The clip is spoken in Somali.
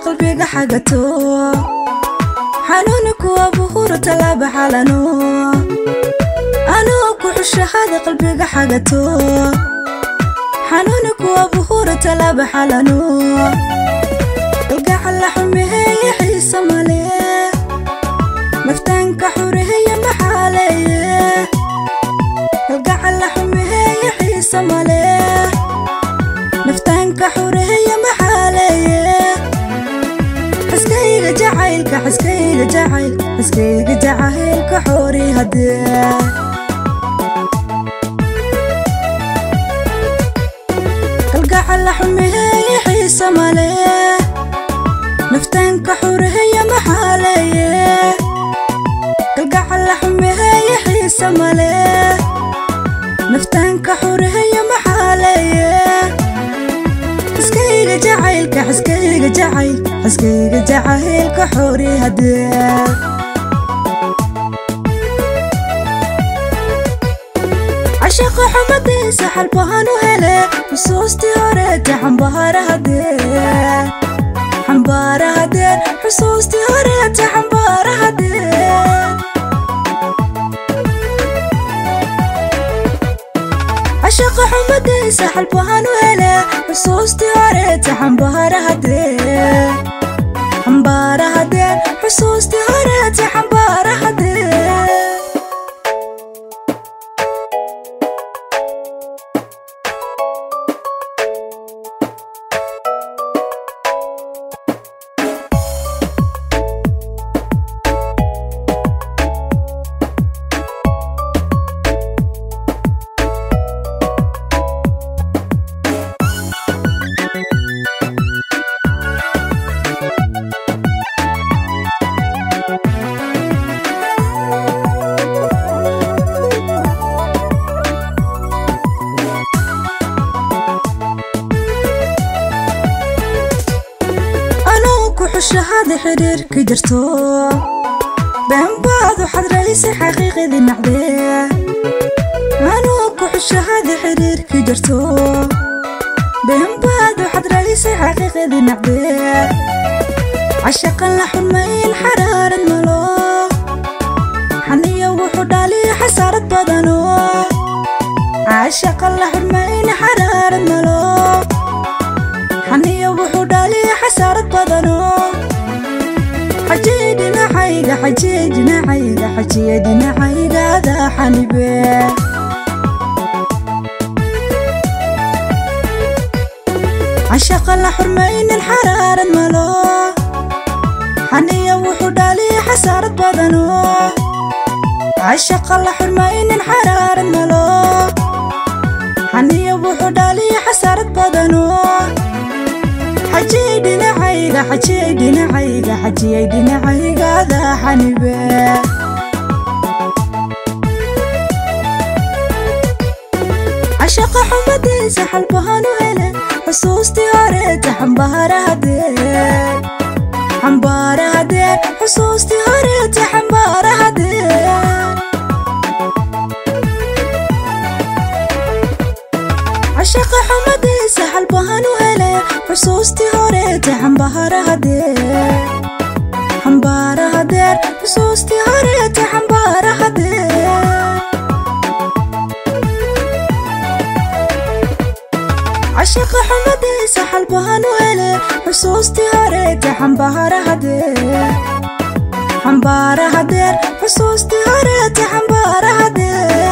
qalbiga xagato xanuuni kuwa buhuru talaaba xalano anuu ku xushahada qalbiga xagato xanuuni kuwa buhuru talaaba xalano kalgacala xumeheeye xiisa male naftaanka xureheeye maxaaleeye kalgacala xumeheeye xiisa male naftaanka xureheeye maxaaleeye xaskayga jacaylka xaskayga jacayl xaskayga jacaylka xoori hadee kalgacala xumeheeye xiisa male naftaanka xureheeye maxaaleeye kalgacala xumeheeye xiisa male naftaanka xureheeye maxaaleeye xaskayga jacaylka xaskayga jacayl xaskayga jacaylka xoori hadee cashaqa xumadiisa xalbahan u hele xusuustii horeeta xambaara hadee xambaara hadee xusuustii horeeta xambaara hadee cashaqa xumadiisa xalbahan u hele xusuustii horeeta xambaara hadee xambaara hadee xusuustii horeeta xambaara hadee anuu ku xushahada xidhiirka jirto beenbaad waxaad raysay xaqiiqadii nacdee anuu ku xushahada xidhiirka jirto beenbaad waxaad raysay xaqiiqadii nacdee cashaqan la xumayn xaraarad malo xaniyo wuxuu dhaliya xasaarad badano cashaqan la xumayn xaraarad malo xaniyo wuxuu dhaliya xasaarad badano xajiye dhinacayga xajiye dhinacayga xajiye dhinacaygaada xanibe cashaqa la xurmaynin xaraarad malo xaniyo wuxuu dhaliya xasaarad badano cashaqa la xurmaynin xaraarad malo xaniyo wuxuu dhaliya xasaarad badano xajiyey dhinacayga xajiyey dhinacayga xajiyey dhinacaygaada xanibe cashaqa xumadiisa xalbahan u hele xusuustii horeeta xambaara hadee xambaara hadee xusuustii horeeta xambaara hadee cashaqa xumadiisa xalbahan u hele xusuustii horeeta xambaara hadee xambaara hadee xusuustii horeeta xambaara hadee cashaqa xumadiisa xalbahan u hele xusuustii horeeta xambaara hadee xambaara hadee xusuustii horeeta xambaara hadee